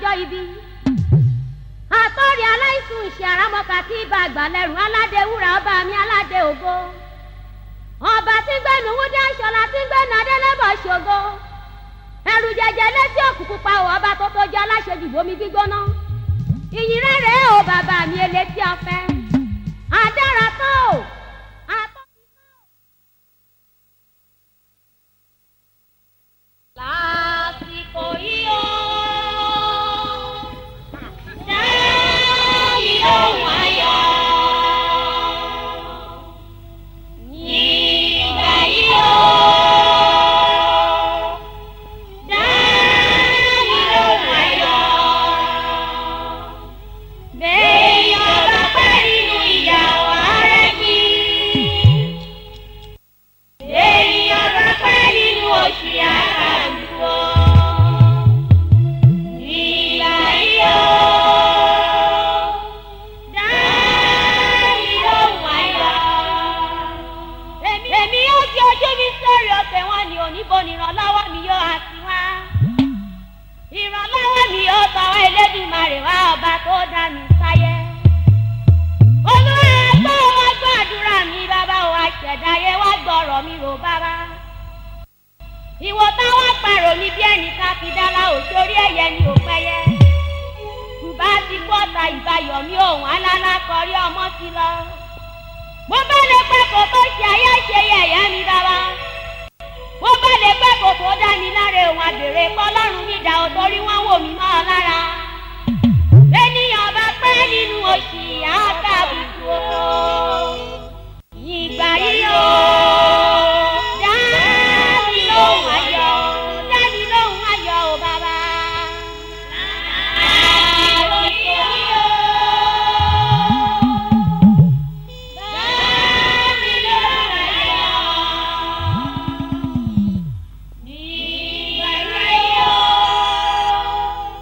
lọ́jọ́ ibi. àtọ́rí aláìsùn ìṣe àrámọ́ka tí ibà àgbàlẹ́rù aládé wúrà ọba mi aládé ògo. ọba tí ń gbẹ́nu wúdí aṣọlá tí ń gbẹ́nu adélébọ̀ ṣògo. ẹrù jẹjẹ létí òkùnkùn pa ò ọba tó tó jẹ́ aláṣejù bomi gbígbóná. ìyìn rẹ̀ rèé o bàbá mi elétí ọ̀fẹ́. adára tán o. àtọ́ lásìkò yìí o. Dáàbì ohun ayọ̀. Nígbà yìí o. Dáàbì ohun ayọ̀. Béèyàn bá pẹ́ nínú ìyàwó rẹ̀ bí. Èèyàn bá pẹ́ nínú oṣù àkàndùn. Nígbà yìí o. Dáàbì ohun ayọ̀. Èmi yóò fi ojú mi sórí ọ̀tẹ̀ wọn ni oníbo ni ìrànlọ́wọ́ mi yóò àti wá. Ìrànlọ́wọ́ mi yóò tọwọ́ Elédùmarè wá ọba tó dá mi sáyé. Olúwa gbọ́ wá gbọ́ àdúrà mi bàbá o àṣẹ̀dáyé wá gbọ́rọ̀ mi rò bàbá. Ìwọ táwọn pààrọ̀ mi bí ẹnìkan fi dára òṣòrí ẹ̀yẹ ni ò pẹ́yẹ. Bùbá ti kú ọ̀tá ìbáyọ̀ mi òun alálá kọrí ọmọ ti lọ. Mo bá lè pẹ́ kó tó ṣe ayé ṣe yẹ̀yẹ́ mi bàbá. Mo bá lè pẹ́ kó tó dá mi láre òun àbèrè kọ́lọ́run mi dà ó torí wọ́n wò mí mọ́ ọ lára. Ènìyàn bá pẹ́ nínú oṣì àkàbùkù o. Ìgbà yìí o. Dábì lóhùn ayọ̀, dábì lóhùn ayọ̀ o bàbá. Àròyé o. Dábì lóhùn ayọ̀. Nígbà yìí o.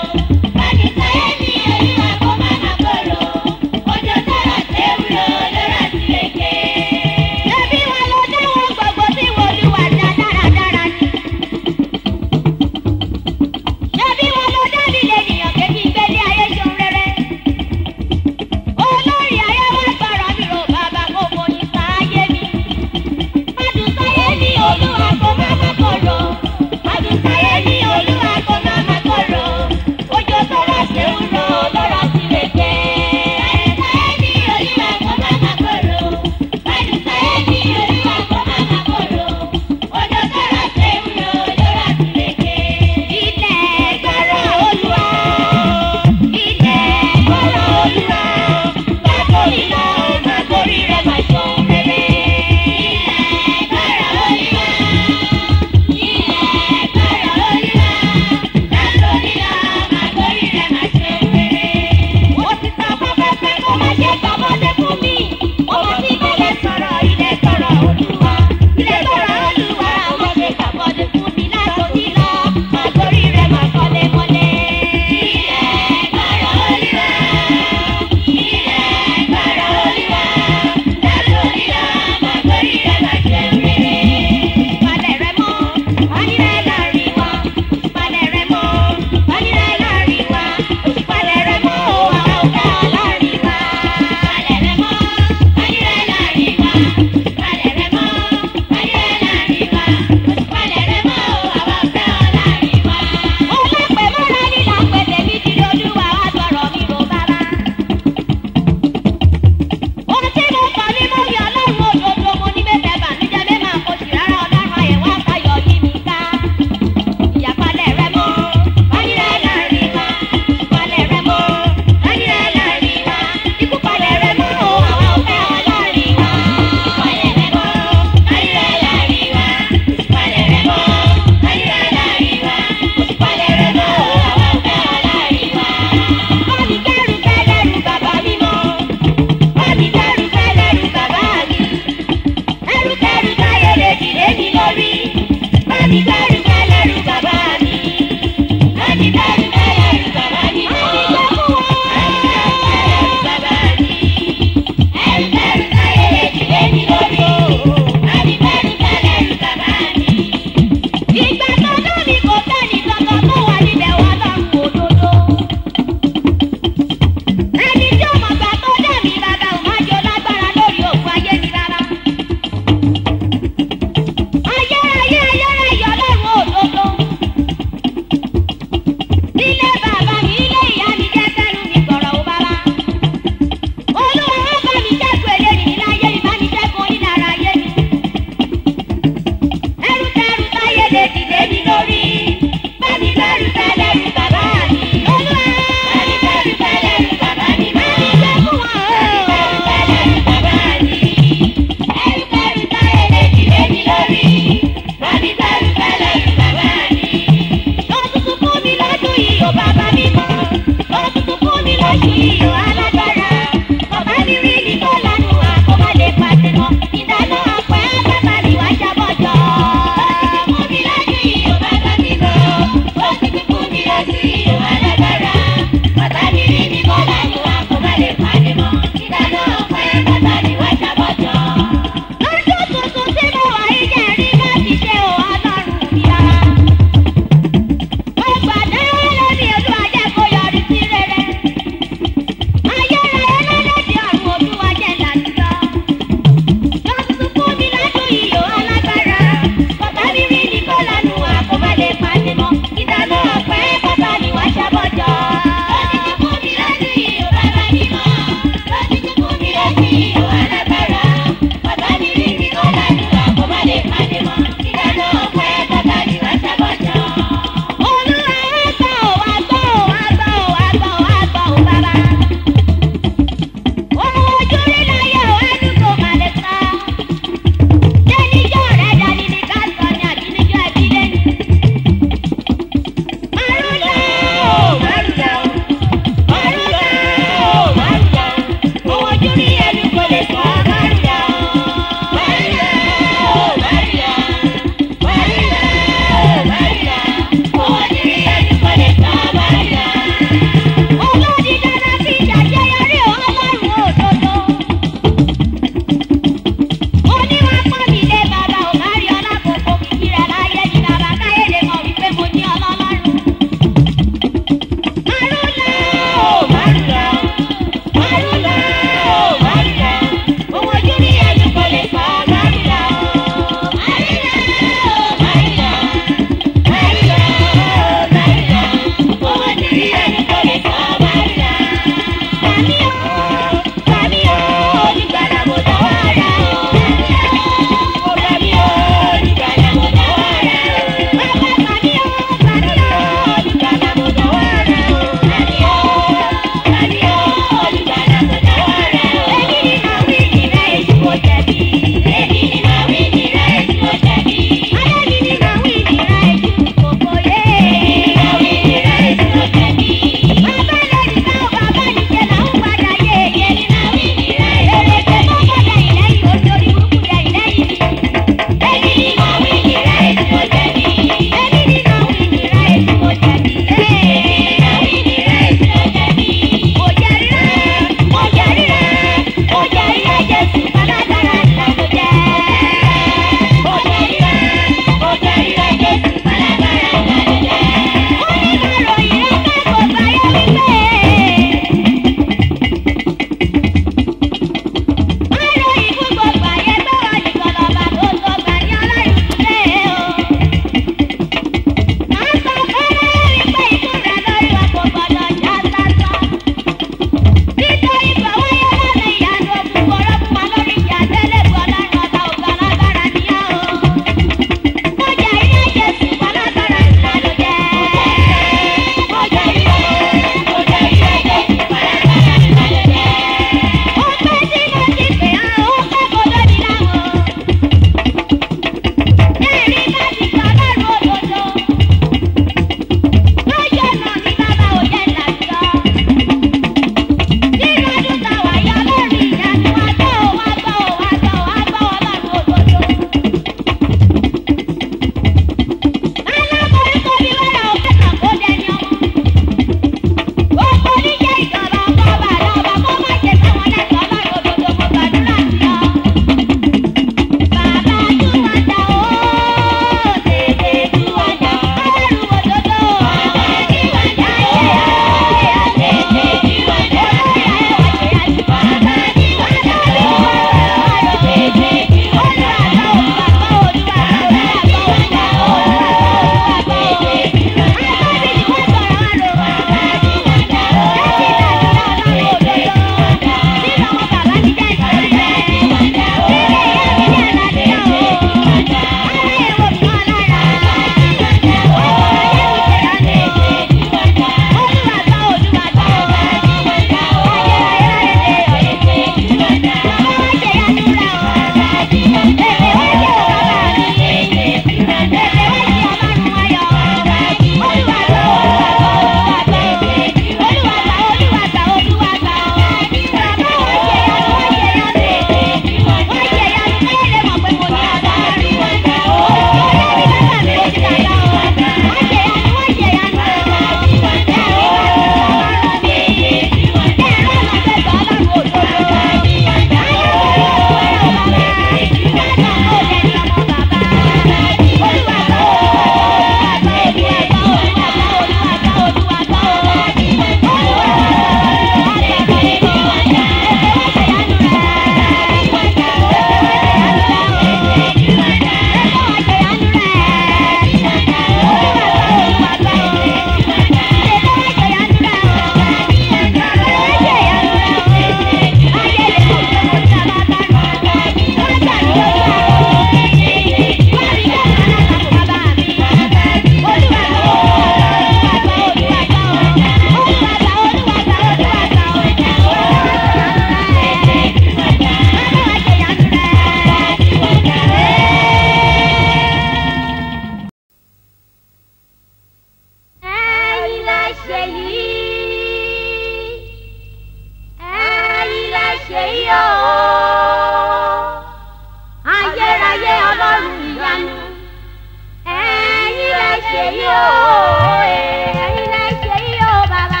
ṣe yí o ẹ̀yin lẹ ṣe yí o bàbá.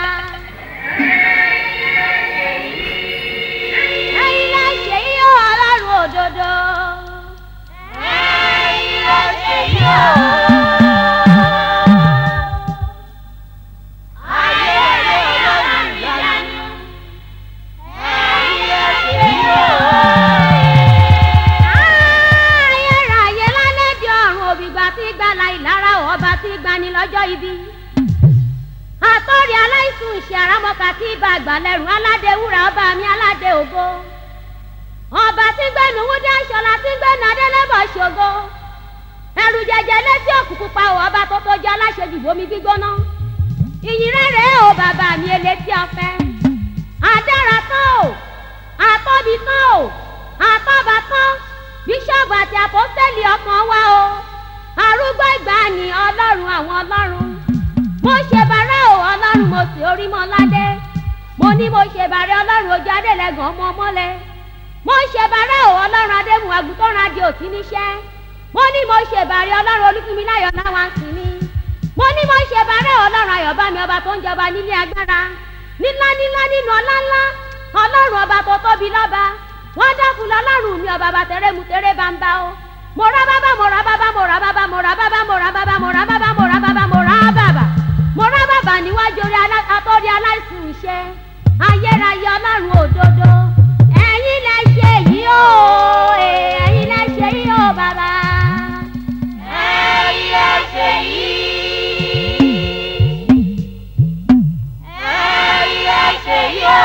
ẹ̀yin lẹ ṣe yí o ọlọ́run òdodo. ẹ̀yin lẹ ṣe yí o. ayé ayé ọlọ́run ìyanu. ẹ̀yin lẹ ṣe yí o. ayérayé lálẹ́ di ọ̀run òbígbà tí gbala ìlara ọba tí gbani lọ́jọ́ ibi. àtọ́rí aláìsùn ìṣe àrámọ́ka tí ibà àgbàlẹ́rù aládé wúrà ọba mi aládé ògo. ọba tí gbẹ̀nu wúdí aṣọlá tí gbẹ̀nu adélébọ̀ ṣògo. ẹrù jẹjẹ létí òkùnkùn pa ò ọba tó tó jẹ aláṣejù bomi gbígbóná. ìyìn rere o bàbá mi elétí ọ̀fẹ́. adára tán o àtọ́bi tán o àtọ́ba tán bíṣọ́ọ̀bù àti àpọ́sẹ́lì ọkàn wa o arúgbó ìgbàanì ọlọ́run àwọn ọlọ́run mo ṣe bàrẹ́ o ọlọ́run mo sì orí mọ́ ládé mo ní mo ṣe bàrẹ́ ọlọ́run ojú adélẹ́gàn ọmọ ọmọlẹ̀ mo ṣe bàrẹ́ o ọlọ́run adémù àgùntàn adé òtí níṣẹ́ mo ní mo ṣe bàrẹ́ ọlọ́run olúfúnmiláyọ̀ láwọn sinmi mo ní mo ṣe bàrẹ́ ọlọ́run ayọ̀bámi ọba tó ń jọba nílé agbára nílá nílá nínú ọlá ńlá ọlọ́run ọba tó tóbi lọ́ba wọ́n dákun lọ́lọ́run mi ọba bàtẹ́rẹ́ mu tẹ́rẹ́ bá ń bá o mo ra bàbá mo ra bàbá mo ra bàbá mo ra bàbá mo ra bàbá mo ra bàbá mo ra bàbá mo ra bàbá mo ra bàbá níwájú orí atọ́rí aláìsùn iṣẹ́ ayérayé ọlọ́run òdodo ẹ̀yin lẹ ṣe yìí o ẹ̀yin lẹ ṣe yìí o bàbá. ẹ̀yin lẹ ṣe yìí. ẹ̀yin lẹ ṣe yìí o.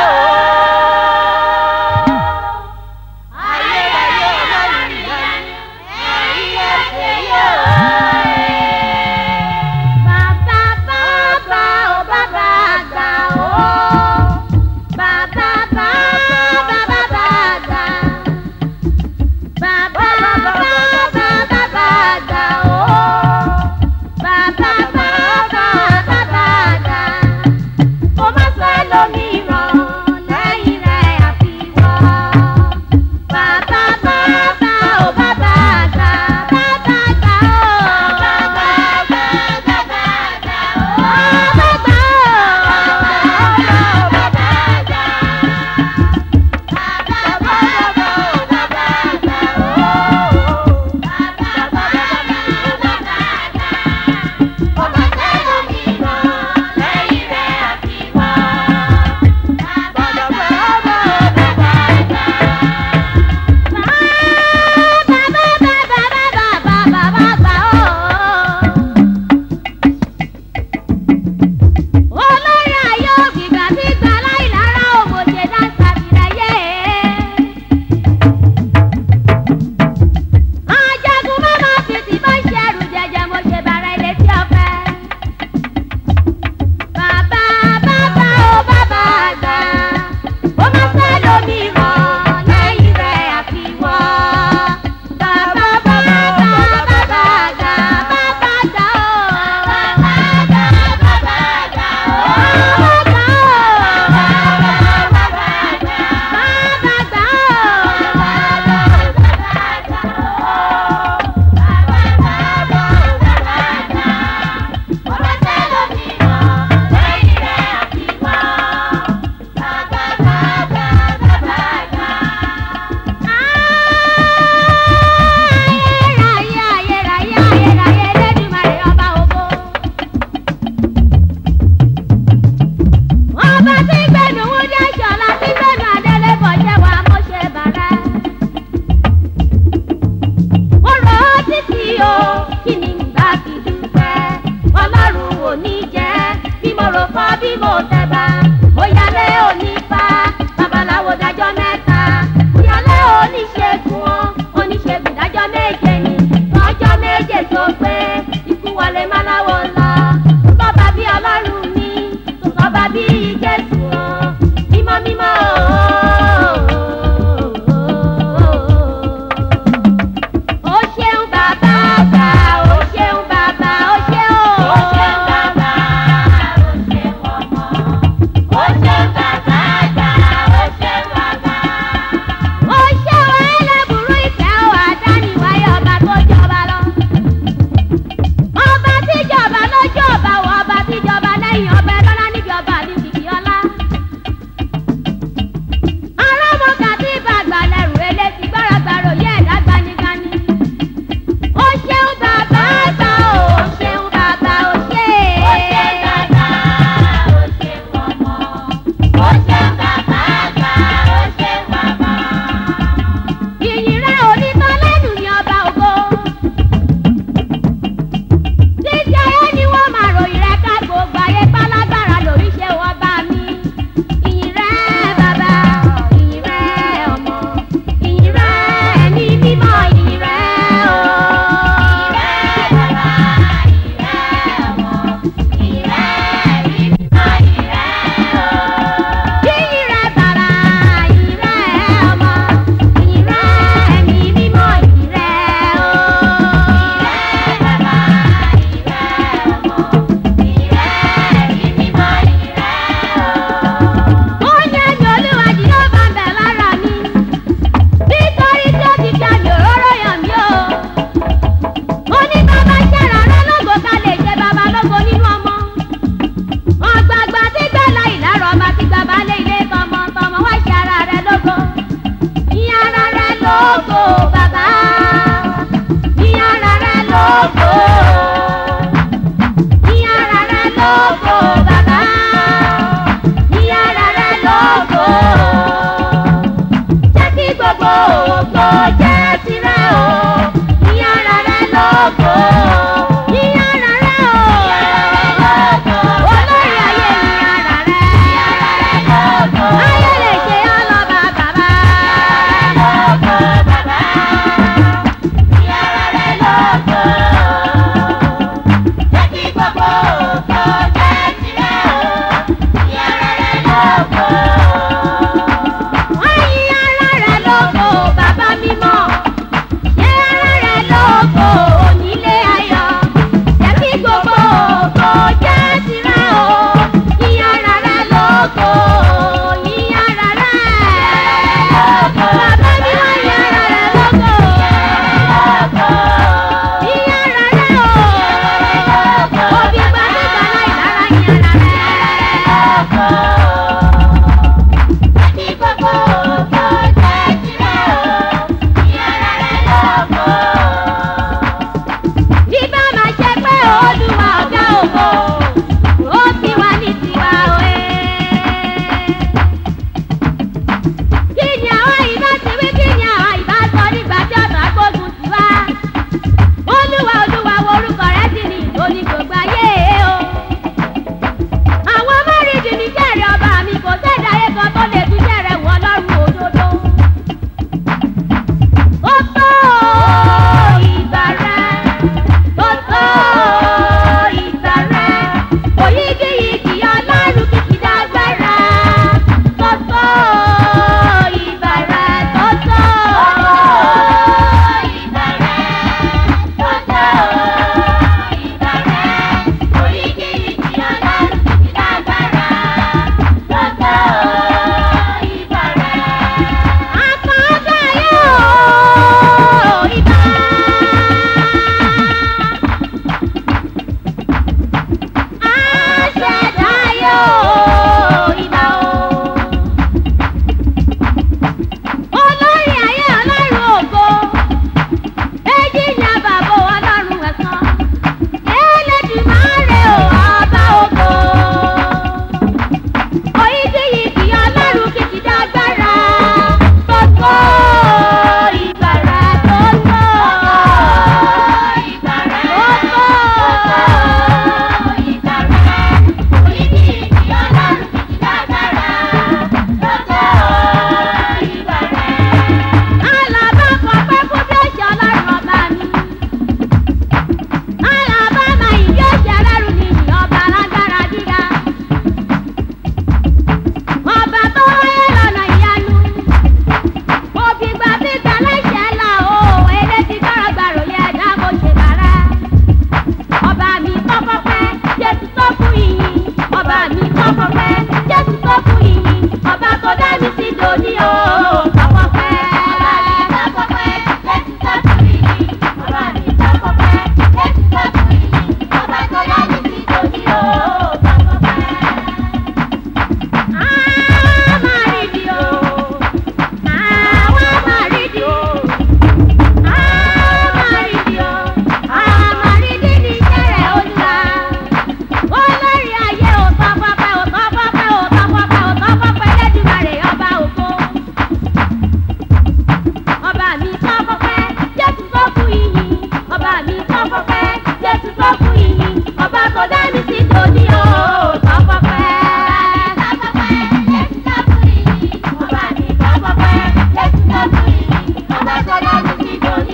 ayérayé ọlọ́run ìyanu ẹ̀yin lẹ ṣe yìí o. Bàbá bàbá o bàbá àgbà o. Bàbá bàbá bàbá àgbà. Bàbá bàbá bàbá àgbà o. Bàbá bàbá bàbá àgbà. Mo máa fẹ́ lómìíràn lẹ́yìn rẹ̀ àfiwọ́. Bàbá bàbá o bàbá àgbà. Bàbá àgbà o. Bàbá bàbá bàbá àgbà o. Bàbá àgbà o. Bàbá àgbà. olórí ayé ògbìgbà tí gbà láìlára òmòṣe dáńsà tìrẹyẹ. ajagun mọ́mọ́ fìtì bá ṣe ẹrù jẹjẹ mo ṣe bàrà ilé tí ọ̀fẹ́. bàbá bàbá o bàbá àgbà ó máa fẹ́ lómi rọ̀ lẹ́yìn rẹ̀ àfiwọ́. bàbá bàbá bàbá àgbà bàbá àgbà o. bàbá àgbà bàbá àgbà o. ọba tí gbẹ̀nu wúdí aṣọ̀la tí gbẹ̀nu adélébọ̀ jẹ́ wa mo ṣe bàrẹ́. mo rò ó títí o kí ni ìgbà fi dúpẹ́ ọlọ́run ò ní jẹ́ bí mo rò fọ́ bí mo tẹ̀bà òyàlẹ́ òní fa babaláwo dájọ́ mẹ́ta òyàlẹ́ oníṣègùn o oníṣègùn dájọ́ méje ni lọ́jọ́ méje tó pé ikú wọlé máláwo lọ bọ́ba bí ọlọ́run ní bọ́ba bí jésù o mímọ́ mímọ́ o. ó ṣeun bàbá àgbà o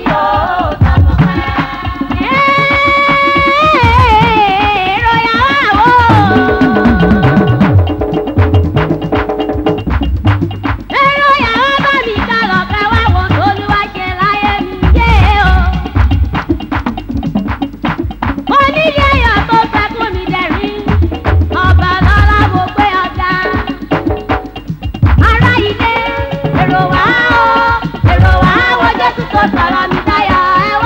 tó tọpọpẹ́. èrò yàrá wò. èrò yàrá bá mi kàrọ̀ ká wá wo tolúwa ṣe láyé mi yé o. mo nílé ẹ̀yọ̀ tó fẹ́ kún mi dẹ̀rín ọba lọ́la mo pé ọjà. ará ilé èrò wá o èrò wá wo jésù tó sọ̀rọ̀ mi dáyọ̀ ẹ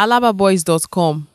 alababoys.com